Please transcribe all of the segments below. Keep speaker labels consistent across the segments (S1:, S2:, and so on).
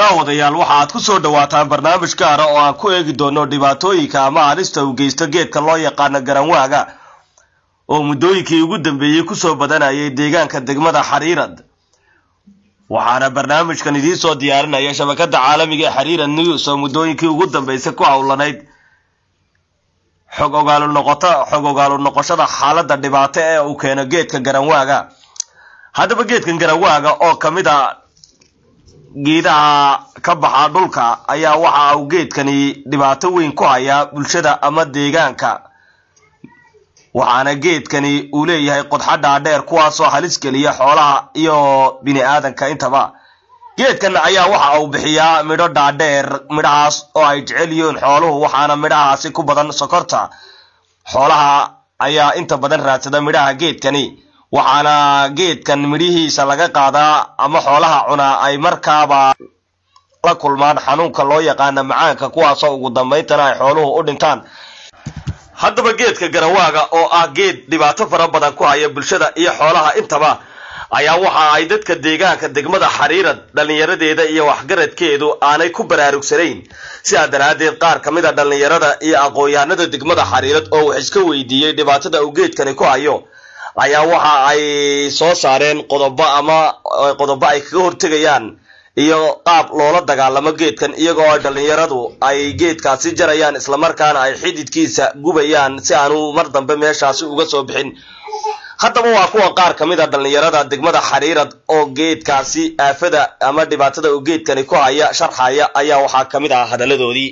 S1: daawadayaal waxa aad ku soo dhawaataan barnaamij gaara oo aan ku eegi doono dhibaatooyinka ama halista uu geysto geedka loo yaqaano garanwaaga oo muddooyinkii ugu dambeeyey kusoo badanayay deegaanka degmada xariirad waxaana barnaamijkan idiin soo diyaarinaya shabakada caalamiga ee xariirad news oo muddooyinkii ugu dambeysay ku howlanayd xog ogaalu noqoto xog ogaalu noqoshada xaaladda dhibaato ee uu keeno geedka garanwaaga haddaba geedkan garanwaaga oo ka mid a geedaha ka baxa dhulka ayaa waxa uu geedkani dhibaato weyn ku hayaa bulshada ama deegaanka waxaana geedkani uu leeyahay qodxa dhaadheer kuwaasoo halis geliya xoolaha iyo bini aadanka intaba geedkan ayaa waxa uu bixiyaa midho dhaadheer midhahaas oo ay jecel yihiin xooluhu waxaana midhahaasi ku badan sokorta xoolaha ayaa inta badan raadsada midhaha geedkani waxaana geedkan midhihiisa laga qaadaa ama xoolaha cunaa ay markaaba la kulmaan xanuunka loo yaqaana macaanka kuwaasoo ugu dambayntana ay xooluhu u dhintaan haddaba geedka garawaaga oo ah geed dhibaato fara badan ku haya bulshada iyo xoolaha intaba ayaa waxa ay dadka deegaanka degmada xariirad dhallinyaradeeda iyo waxgaradkeedu aanay ku baraarugsanayn sidaa daraaddeed qaar ka mid a dhallinyarada iyo aqoon-yahanada degmada xariirad oo wax iska weydiiyey dhibaatada uu geedkani ku hayo ayaa waxa ay soo saareen qodobo ama qodobo ay kaga hortegayaan iyo qaab loola dagaalamo geedkan iyagoo ay dhallinyaradu ay geedkaasi jarayaan islamarkaana ay xididkiisa gubayaan si aanu mar dambe meeshaasi uga soo bixin haddaba waa kuwa qaar ka mid a dhallinyarada degmada xariirad oo geedkaasi aafada ama dhibaatada uu geedkani ku haya sharxaya ayaa waxaa ka mid ah hadalladoodii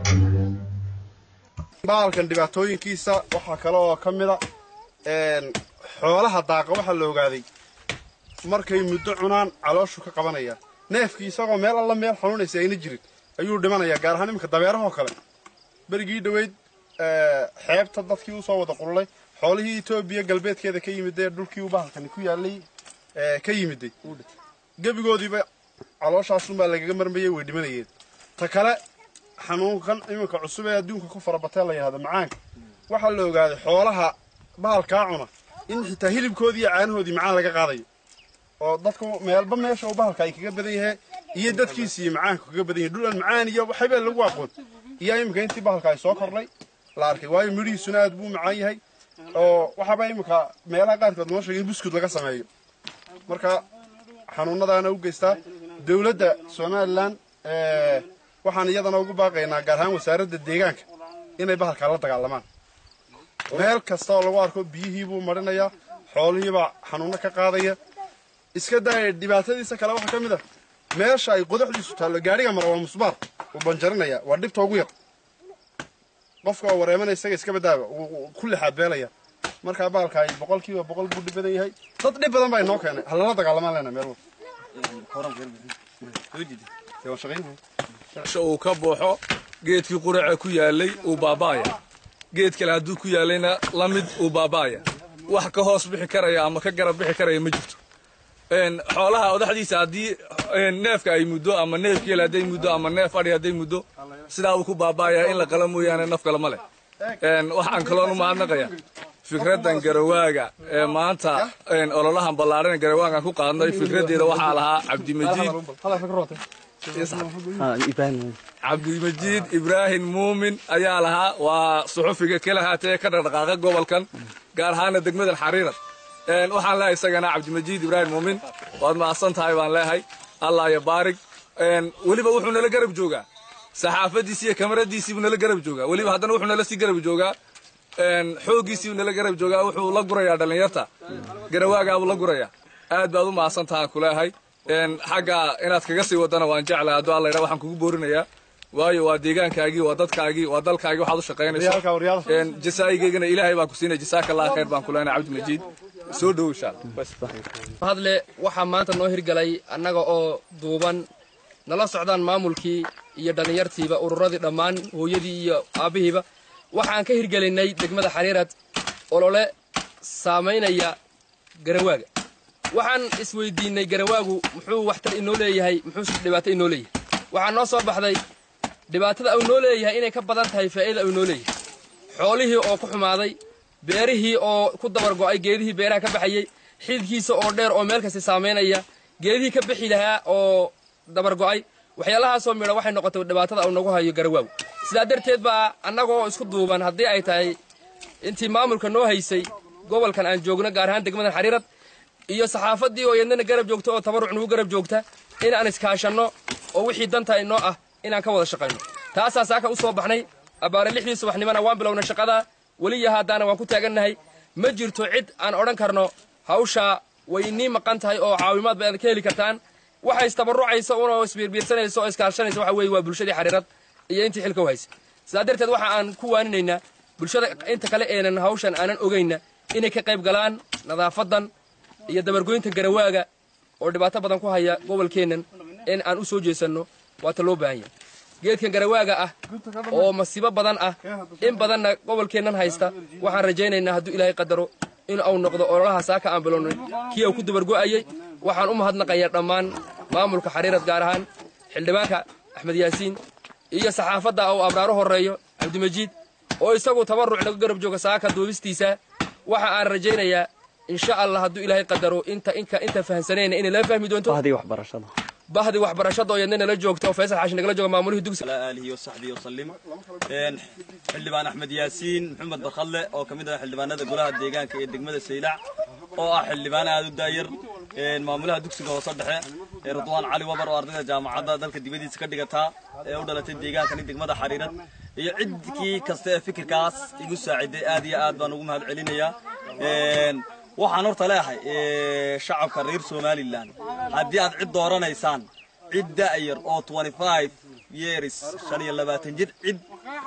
S2: baalkan dhibaatooyinkiisa waxaa kale oo ka mid a xoolaha daaqa waxaa la ogaaday markay muddo cunaan calooshu ka qabanaya neefkii isagoo meel alla meel xanuunaysa ayna jirin ayuu dhimanayaa gaar ahaan iminka dabeerahoo kale berigii dhoweyd xeebta dadkii usoo wada qululay xoolihii etoobiya galbeedkeeda ka yimidee dhulkii u bahalkani ku yaalay ka yimiday gebigoodiiba calooshaasunbaa lagaga marmayay way dhimanayeen ta kale xanuunkan iminka cusub ee adduunka ku farabatee la yidhahdo macaanka waxaa la ogaaday xoolaha bahalkaa cuna in xitaa hilibkoodii iyo caanahoodii macaan laga qaadayo oo dadku meelba meesha uu bahalka ay kaga badan yahay iyo dadkiisiiyo macaanka kaga badan yahay dhul aan macaan iyo waxbaa lagu aqoon iyo iminka intii bahalka ay soo kordhay la arkay waayo midhihiisuna aad buu macaan yahay oo waxaaba iminka meelaha qaarkood noo sheegay in buskud laga sameeyo marka xanuunadaana u geystaa dowladda somalilan waxaan iyadana ugu baaqaynaa gaar ahaan wasaaradda deegaanka inay bahalkaa la dagaalamaan meel kasta oo lagu arko biyihiibuu marinayaa xoolihiibaa xanuuno ka qaadaya iska daaya dhibaatadiisa kale waxaa ka mid ah meesha ay qodaxdiisu taallo gaadhiga mara waa musbaar uu banjarinaya waa dhibta ugu yar qofka oo wareemana isaga iska badaaba wuu ku lixaad beelaya markaa baalka ay boqolkiiba boqol buu dhib badan yahay dad dhib badan baa inoo keenay halala dagaalamaan lena meel
S3: walba uu ka buuxo geedkii quraca ku yaalay uu baaba'aya geed kale hadduu ku yaalayna la mid uu baaba'aya wax ka hoos bixi karaya ama ka garab bixi karaya ma jirto xoolaha odaxdiisa haddii neefka ay muddo ama neef geel hadday muddo ama neef adhi hadday muddo sidaa uu ku baaba'aya in la qala mooyaane naf kale ma leh waxaan kaloon u mahadnaqaya fikraddan garawaaga ee maanta ololahan ballaadhan garawaagan ku qaadnay fikraddeeda waxaa lahaa cabdimajiid cabdimajiid ibraahim muumin ayaa lahaa waa suxufiga kala haatee ka dhaqdhaqaaqa gobolkan gaar ahaana degmadan xariirad waxaan leehay isagana cabdimajiid ibraahim muumin waad mahadsan tahay baan leehay allah iyo baarig weliba wuxuu nala garab joogaa saxaafadiisi iyo kamaradiisiibuu nala garab joogaa weliba haddana wuxuu nala sii garab joogaa xooggiisiibuu nala garab joogaa wuxuu la gurayaa dhallinyarta garawaagaabuu la gurayaa aad baad u mahadsan tahaan ku leehay xagga inaad kaga sii wadana waan jeclahay hadduu alla yidhaa waxaan kugu boorinayaa waayo waa deegaankaagii waa dadkaagii waa dalkaagii waxaad u shaqaynayso jasaayigeygana ilaahay baan ku siinaya jasaaka allah khayr baan ku leenahay cabdimajiid soo dhow insha allah
S4: hadle waxaa maanta noo hirgalay annaga oo duuban nala socdaan maamulkii iyo dhallinyartiiba ururadii dhammaan hooyadii iyo aabbihiiba waxaan ka hirgelinay degmada xariirad olole saamaynaya garawaaga waxaan isweydiinnay garawaagu muxuu waxtar inoo leeyahay muxuu dhibaato inoo leeyahay waxaa noo soo baxday dhibaatada uu noo leeyahay inay ka badan tahay faa'iida uu noo leeyahay xoolihii oo ku xumaaday beerihii oo ku dabar go'ay geedihii beeraha ka baxayey xididkiisa oo dheer oo meel kasta saamaynaya geedihii ka bixi lahaa oo dabar go'ay waxyaalahaasoo midha waxay noqotay dhibaatada uu nagu hayo garawaaw sidaa darteed baa annagoo isku duuban haddii ay tahay intii maamulka noo haysay gobolkan aan joogno gaar ahaan degmadan xariirad iyo saxaafaddii oo yadnana garab joogta oo tabaruc nagu garab joogta in aan iskaashanno oo wixii danta inoo ah inaan ka wada shaqayno taasaa saaka u soo baxnay abbaare lixdii subaxnimona waan bilownay shaqada weliya haddaana waan ku taagannahay ma jirto cid aan odhan karno hawshaa way inii maqan tahay oo caawimaad ba aad ka heli kartaan waxa istabarrucaysa unoo isbiirbiirsanaysa oo iskaashanaysa waxa weeye waa bulshadii xariirad iyo intii xilka u haysa sidaa darteed waxa aan ku waaninaynaa bulshada inta kale eenan hawshan aanan ogayna inay ka qayb galaan nadaafadan iyo dabargoynta garawaaga oo dhibaato badan ku haya gobolkeennan in aan u soo jeesanno waata loo baahan yahay geedkan garawaaga ah oo masiibo badan ah in badanna gobolkeennan haysta waxaan rajaynaynaa hadduu ilaahay qadaro in uu noqdo ololaha saaka aan bilownay kii uu ku dabargo'ayay waxaan u mahadnaqayaa dhammaan maamulka xariirad gaar ahaan xildhibaanka axmed yaasiin iyo saxaafadda uu abraaru horreeyo cabdimajiid oo isagu tabarruc naga garab jooga saaka duubistiisa waxa aan rajaynayaa insha allah hadduu ilaahay qadaro inta inka inta fahansanayna inay laga fahmi doonto
S5: bahdii waxbarashada
S4: bahdi waxbarashada oo yadna nala joogta oo faysal xaashi nagala jooga maamulihii dugsiga
S5: على آله وصحبه وسلم een xildhibaan axmed yaasiin maxamed barkadle oo ka mid ah xildhibaanada golaha deegaanka iyo degmada saylac oo ah xildhibaan aad u daayar een maamulaha dugsiga hoose dhexe ee ridwaan cali wabar oo ardayda jaamacadda dalka dibadiisa ka dhigataa ee u dhalatay deegaankani degmada xariirad iyo cidkii kasta ee fikirkaas igu saaciday aad iyo aad baan ugu mahad celinayaa een waxaan horta leeyahay ee, shacabka reer somalilan haddii aad cid dooranaysaan cid da'yar oo 25 years shan iyo labaatan jir cid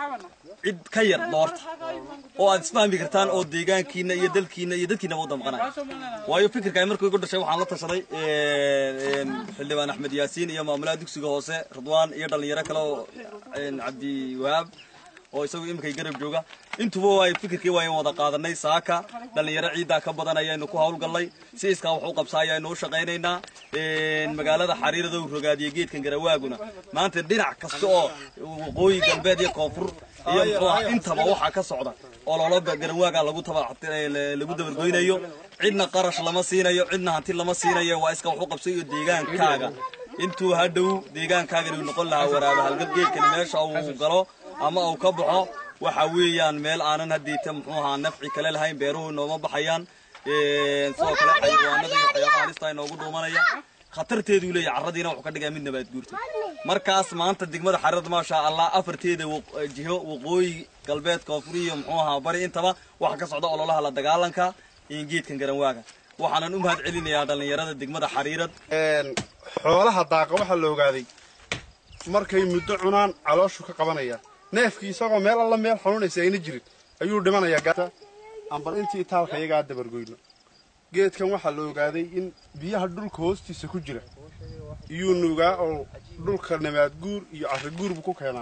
S5: cid ka yar doorta oo aad isfahmi kartaan oo deegaankiina iyo dalkiina iyo dadkiina u damqanaya waayo fikirka ay markii igu dhashay waxaan la tashaday een, xildhibaan axmed yaasiin iyo maamulaha dugsiga hoose ridwaan iyo dhalinyaro kale oo een, cabdi wahaab oo isagu iminkay garab jooga intuba waay fikirkii waan wada qaadanay saaka dhalinyaro ciidaa ka badan ayaynu ku hawlgallay si iskaa wax u qabsa ayaynu u shaqaynaynaa een, magaalada xariirada uu rogaadiye geedkan garawaaguna maanta dhinac kasta oo waqooyi galbeed iyo koonfur iyo muxuu ahaa intaba waxaa ka socda ololo garawaaga lagu taba lagu dabargoynayo cidna qarash lama siinayo cidna hanti lama siinayo waa iska wax u qabsay iyo deegaankaaga intuu hadhow deegaankaaga inuu noqon lahaa waraaba halgab geedkani meesha uu galo ama uu ka baxo waxa weeyaan meel aanan haddiita muxuu ahaa nafci kale lahayn beeruhu nooma baxayaan een, sidoo kale xayawaanada iyo waxyaabaha halista inoogu dhuumanaya khatarteeduu leeyahay carradiina wuxuu ka dhigaa mid nabaad guurta markaas maanta degmada xariirada maasha allah afarteeda waq- jiho waqooyi galbeed koonfuri iyo muxuu ahaa bari intaba waxa ka socda ololaha la dagaalanka iyo geedkan garanwaaga waxaanan u mahad celinayaa dhallinyarada degmada xariirad
S2: een, xoolaha daaqa waxaa la ogaaday markay muddo cunaan calooshu ka qabanaya neefkii isagoo meel alla meel xanuunaysa ayna jirin ayuu dhimanayaa gaata ambal intii taalka iyagaa dabargoyno geedkan waxaa la ogaaday in biyaha dhulka hoostiisa ku jira iyuu nuugaa oo dhulka nabaad guur iyo carri guur buu ku keenaa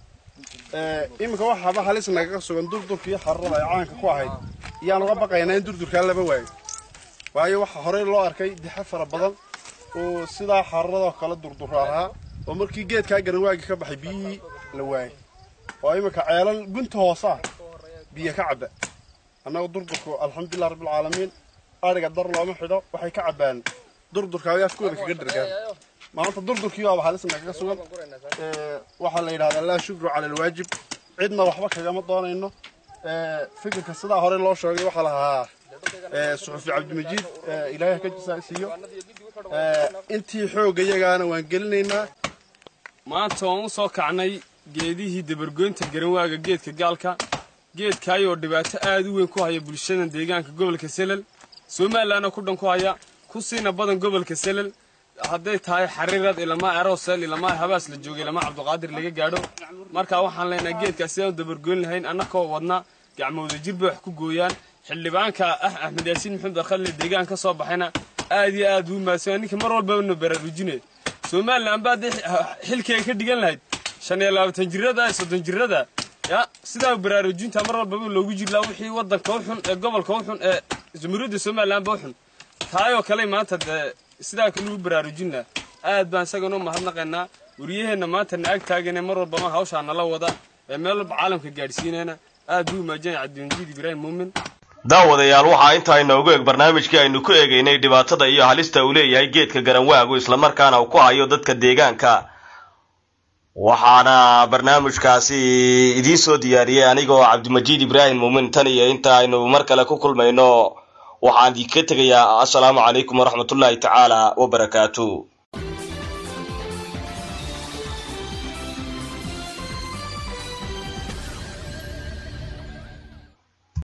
S2: Ee, iminka waxaaba halis nagaga sugan durdurkii xarrada ay caanka ku ahayd iyaan uga baqaynaa in durdurkaa laba waayo waayo waxaa horey loo arkay dixe fara badan oo sidaa xarradoo kale durdura ahaa oo markii geedkaa garanwaagi ka baxay biyihii la waayay oo iminka ceelal gunta hoose ah biyo ka cabba annaga durdurku alxamdulilah rabbilcaalamiin adhiga dar looma xidho waxay ka cabbaan durdurka ay afkooda kaga dhargaan maanta durdurkii baaba halis nagaga sugan Ee, waxaa la yidhahdaa laa shukru cala alwaajib cidna waxba kagama doonayno Ee, fikirka sidaa hore loo sheegay waxaa lahaa ee, suxufi cabdimajiid ee, ilaahay ha ka jisaasiiyo Ee, intii xoogga iyagaana waan gelinaynaa
S6: maanta waan u soo kacnay geedihii dabargoynta garanwaaga geedka gaalka geedkaayoo dhibaato aad u weyn ku haya bulshadan deegaanka gobolka selel somalilanna ku dhan ku haya ku siina badan gobolka selel hadday tahay xariirad ilamaa erosel ilamaa habaas la joogay ilamaa cabdiqaadir laga gaadho marka waxaan leenahay geedkaas sidaan u dabargoyn lahayn annakoo wadna gacmooda jir bay wax ku gooyaan xildhibaanka ah axmed yaasiin maxamed barkadle deegaan ka soo baxayna aad iyo aad uu mahadsan ninka mar walbaba na baraarujinaya somalilan baa dee xilkeega ka dhigan lahayd shan iyo labaatan jirada soddon jirada ya sidaa baraarujinta mar walbaba loogu jirlaa wixii wadanka u xun ee gobolka u xun ee jamhuuriyadda somalilanba u xun taayoo kale maanta dee sidaa kale ugu baraarujin laha aad baan isagana u mahadnaqaynaa wariyaheenna maanta na ag taagane mar walbama hawshaa nala wada ee meel walba caalamka gaadhsiinayna aad buu umaajinaya cabdimajiid ibraahim muumin
S1: daawadayaal waxaa intaa inoogu eg barnaamijkii aynu ku eegaynay dhibaatada iyo halista uu leeyahay geedka garanwaagu islamarkaana uu ku hayo dadka deegaanka waxaana barnaamijkaasi idiin soo diyaariyey anigoo cabdimajiid ibraahim muumin tan iyo inta aynu mar kale ku kulmayno waxaan idinka tegayaa assalaamu calaykum waraxmatullaahi tacaala wabarakaatu